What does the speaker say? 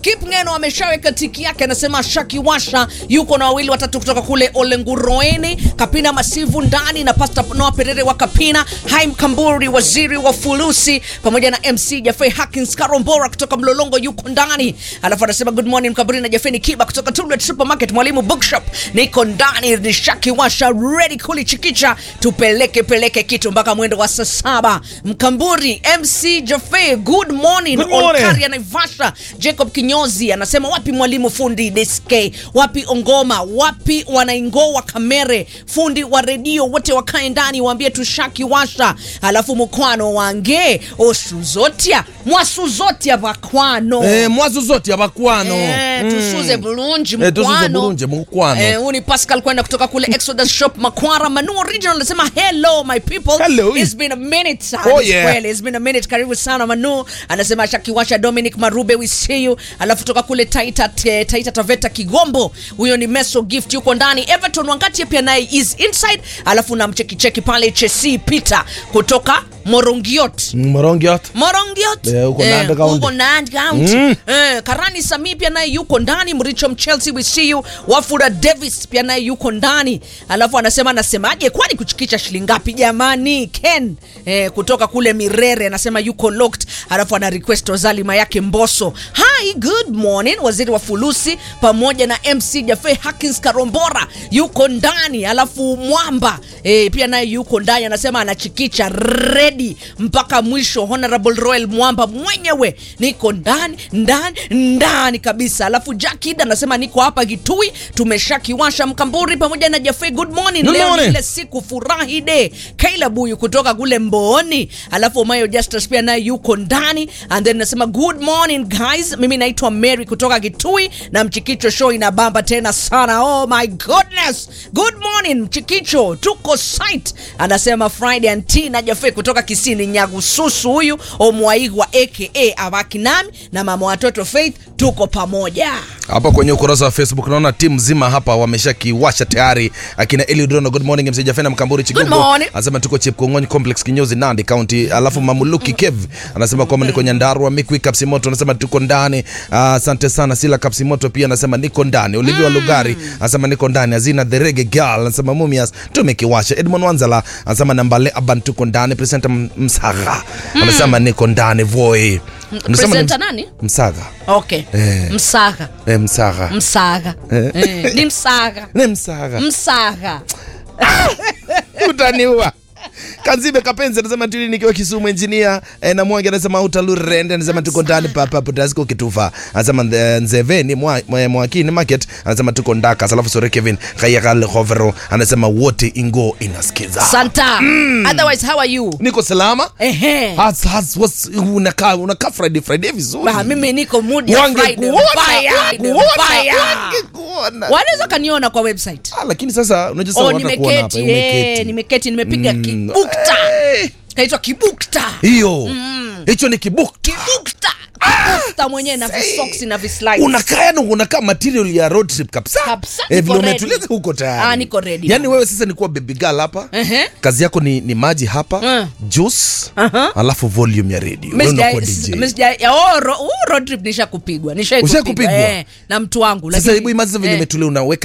Kip Ngeno ameshaweka tiki yake, anasema Shaki Washa yuko na wawili watatu kutoka kule Olenguroeni, Kapina Masivu ndani na Pastor Noah Perere wa Kapina, Haim Kamburi waziri wa fulusi, pamoja na MC Jaffe Hakins Karombora kutoka Mlolongo yuko ndani. Alafu anasema good morning Mkamburi na Jaffe Kiba kutoka Tullet Supermarket, Mwalimu Bookshop niko ndani, ni Shaki Washa ready kulichikicha, tupeleke peleke kitu mpaka mwendo wa saa saba. Mkamburi MC Jaffe, good morning, Good morning. Olkaria Naivasha. Jacob Kinyozi anasema wapi mwalimu fundi DSK, wapi Ongoma, wapi wanaingoa Kamere, fundi wa redio wote wakae ndani, waambie tushaki washa. Alafu mkwano wange osuzotia mwasuzotia bakwano Eh, mwazo zote abakwano Eh, tusuze bulungi Eh, tusuze mkwano. bulungi mukwano. Eh, huu ni Pascal kwenda kutoka kule Exodus Shop Makwara Manu Original anasema hello my people. Hello. It's been a minute. Oh, Hadi yeah. kweli, It's been a minute. Karibu sana Manu. Anasema Shakiwasha Dominic Marube we see you. Alafu toka kule Taita te, Taita Taveta Kigombo. Huyo ni Meso Gift yuko ndani. Everton Wangati pia naye is inside. Alafu na mcheki cheki pale Chelsea Peter kutoka Morongiot. morongiot Morongiot Eh, huko Nandi County. huko Nandi County. Eh, Karani Sami pia naye yuko ndani. Mricho Chelsea we see you. Wafula Davis pia naye yuko ndani. Alafu anasema anasemaje, kwani kuchikisha shilingi ngapi jamani? Ken eh, kutoka kule Mirere anasema yuko locked. Alafu ana request Ozalima yake Mboso. Hi, good morning. Waziri wa Fulusi pamoja na MC Jaffe Hakins Karombora yuko ndani. Alafu Mwamba eh, pia naye yuko ndani, anasema anachikicha ready mpaka mwisho. Honorable Royal Mwamba mwenyewe niko ndani ndani ndani kabisa. Alafu Jakid anasema niko hapa Kitui, tumeshakiwasha Mkamburi pamoja na Jaffe. Good morning. Good Leo ni morning. ile siku furahi de Kaila Buyu kutoka kule Mbooni, alafu Mayo Justus pia naye yuko ndani, and then nasema good morning guys, mimi naitwa Mary kutoka Kitui na Mchikicho show inabamba tena sana. Oh my goodness, good morning Mchikicho, tuko site. Anasema Friday anti na Jaffe kutoka Kisini Nyagususu, huyu Omwaigwa aka Abaki nami na mama watoto Faith, tuko pamoja. hapa kwenye ukurasa wa facebook naona timu nzima hapa wamesha kiwasha tayari akina eliudrono good morning mc jafena mkamburi chigongo morning. anasema tuko chepkongony complex kinyozi nandi county alafu mamuluki kev anasema kwamba niko nyandarua mikwi kapsimoto anasema tuko ndani Ah, asante sana sila kapsimoto pia anasema niko ndani olivia lugari anasema niko ndani azina the rege girl anasema mumias tumekiwasha edmond wanzala anasema nambale aban tuko ndani presenta msaga anasema niko ndani voi Anasema ni Presenter ms- nani? msaga Okay. Eh. Msaga. eh, msaga Msaga. Eh, ni msaga. ni msaga Msaga. utaniua kanzibe kapenzi anasema tuli nikiwa kisumu engineer eh, na mwangi anasema utalurende anasema tuko ndani papa potasiko kitufa anasema eh, nzeveni mwa- mwa- mwakini market anasema tuko ndaka alafu sore kevin kayakale hovero anasema wote ingo inasikiza Santa. Otherwise, how are you? niko salama Ehe. Has- has- was- unakaa unakaa friday friday vizuri Bah, mimi niko mood ya Friday. wangekuona Mbaya, Friday, wangekuona mbaya. wangekuona Wanaweza kaniona kwa website. Ah, lakini sasa unajua sasa Oh, watakuona hapa nimeketi. Eh, umeketi nimeketi nimepiga kibukta. Eh, Kaitwa kibukta. hiyo hicho ni kibukta Kibukta. Kibukta mwenyewe na visoksi na vislides. unakaa yani unakaa material ya road trip kabisa Kabisa, eh, niko vile ready. umetuliza huko tayari Ah, niko ready, yani baba. wewe sasa ni kuwa baby girl hapa Ehe. kazi yako ni, ni maji hapa Mm. juice Aha. alafu volume ya radio Mimi Wewe sija- unakuwa DJ. mimi sija- ya, oh, ro- oh, road trip nisha kupigwa nisha Ushakupigwa? eh, na mtu wangu sasa lakini- hebu imagine vile eh. umetulia unaweka